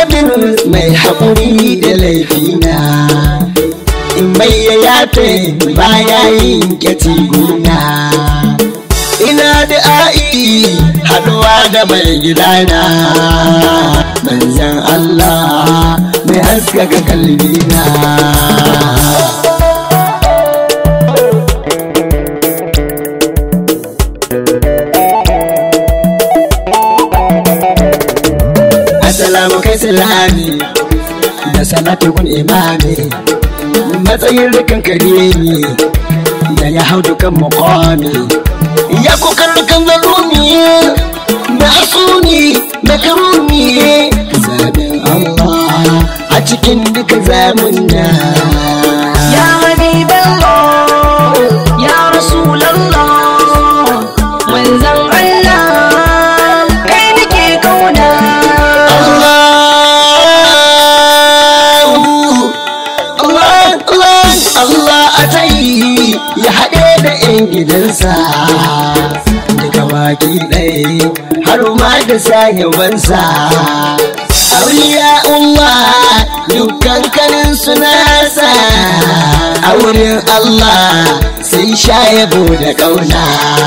sabir mai haƙuri da laifina in mai ya yafe baya yin guna ina da a'i haɗuwa da mai gidana manzan Allah mai haskaka kalbina Assalamu kai salami da salatu kun imami matsayin rikan kare ne da ya hau dukan muqami ya kukan dukan zarumi na asuni na karumi zaɓin Allah a cikin duka zamunna Ya Habiballah, Ya Rasulallah, manzan Allah, kai nake kauna. Allah a tayi ya haɗe da 'yan gidansa daga baki ɗaya har ma da sahibansa auliya Allah dukkan kanin sunasa a wurin Allah sai sha yabo da ƙauna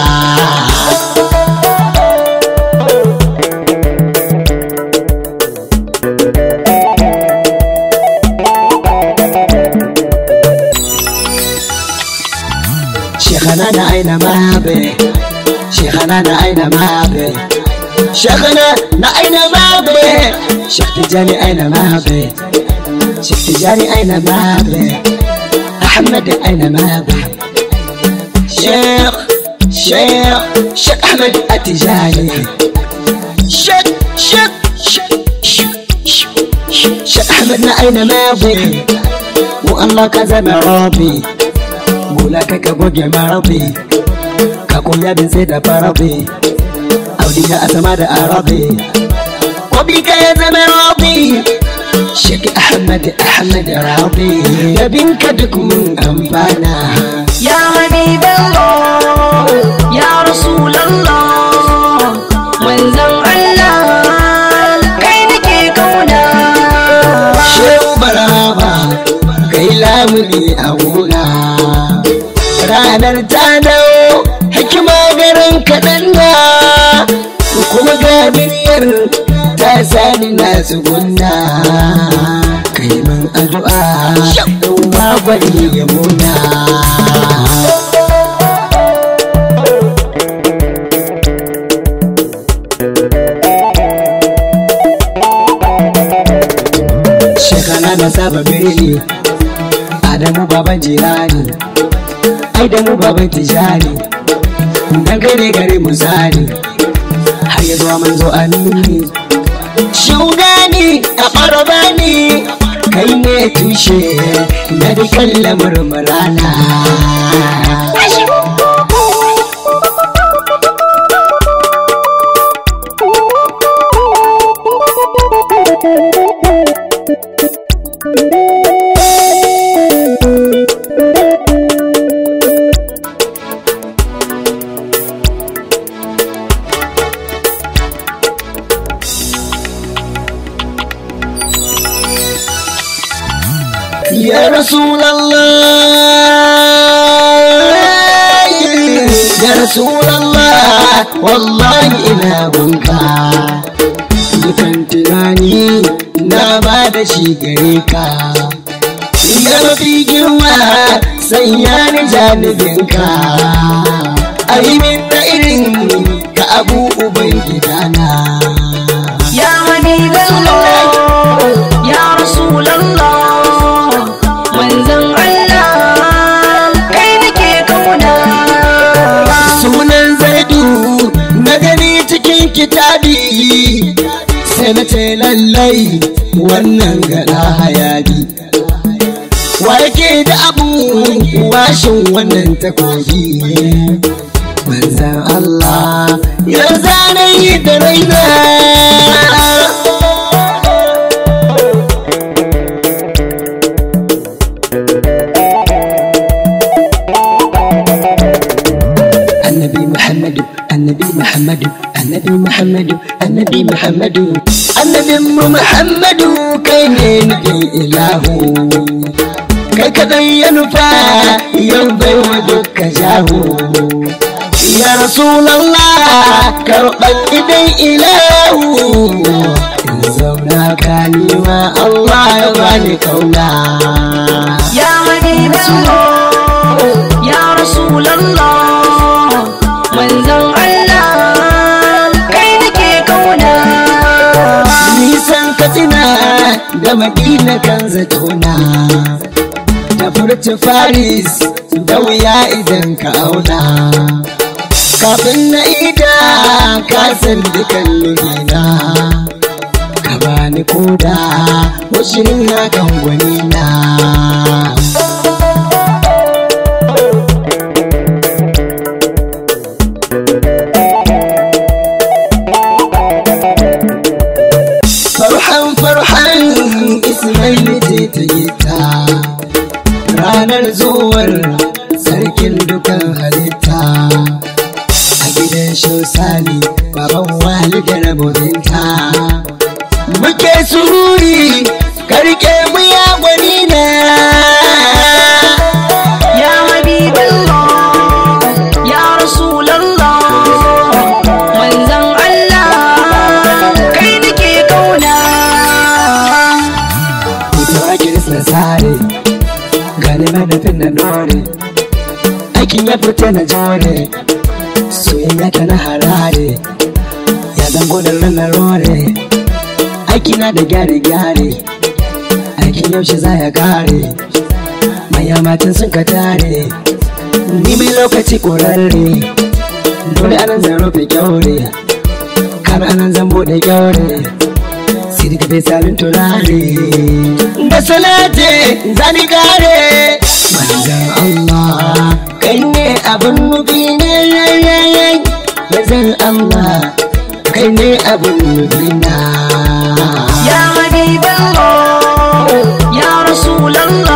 شيخنا نعينا ما به شيخنا نعينا ما به شيخنا نعينا ما به شيخ تجاني أين ما به شيخ تجاني أين ما به أحمد أين ما به شيخ شيخ شيخ أحمد التجاني شيخ شيخ شيخ شيخ شيخ أحمد نعينا ما به والله كذا ربي Bula kai ka goge marabi Ka koya bin sai da farabi Audiya a sama da arabi Kobi ka ya zama rabi Sheki Ahmad Ahmad Rabi Yabin ka duk mun amfana Ya Habiballah, Ya Rasulallah, manzan Allah, kai nake kauna. Shehu Baraba Kai lamuni a wuna Ranar ta dawo Hikima garin kaɗan na Kuma ga miliyar ta sani na tsugunna Kai min addu'a Ɗan magwani ya muna Shekana na saba birni Adamu baban jirani Aidamu baban tijani Dan gare gare mu zani Har ya zuwa manzo amini Shugani a ɓarabani Kai ne tushe na dukan lamarin rana Ya Rasulallah Ya Rasulallah Wallahi ina bunka Dukan tunani na ba da shi gare ka Ya mafi girma sanya ni janibinka Aimin na irin ka abu uban gidana Ya Habiballah, Ya Rasulallah, manzan Allah, kai nake kauna. sunan zaidu na gani cikin kitabi sai na ce lallai wannan gada hayaki wa yake da abu washin wannan takobi manzan Allah ya zanayi da raina annabi muhammadu annabi muhammadu annabi muhammadu annabi muhammadu annabin mu muhammadu kai ne nufin ilahu kai kadai ya nufa yau bai wa duka jahu ya rasulallah karɓar idan ilahu in zauna kalima allah ya bani kauna ya habiballah ya rasulallah manzon Allah kai nake kauna nisan katsina da madina kan zatona da furta faris da wuya idan ka auna kafin na ida ka san dukan nuhina ka bani koda washin na kan gwani na farhan farhan ismaili ce ta yi ta ranar zuwar sarkin dukan halitta a gidan shausani baban walidar mudinta muke sururi karke mu ya gwani na ya habiballah ya rasulallah manzon Allah kai nake kauna Ita kirista sare gani manufin na dore aikin ya fita na jore soyayya ta na harare ya zango da ranar rore aiki na da gyare-gyare aikin yaushe za ya kare maya matan sun ka tare ni mai lokaci ƙorarre dole anan zan rufe kyaure kan anan zan buɗe kyaure sai daga bai sabin turare da salate zani kare manzan Allah kai ne abin nufi ne manzan Allah kai ne abin nufi na ya habiballah ya rasulallah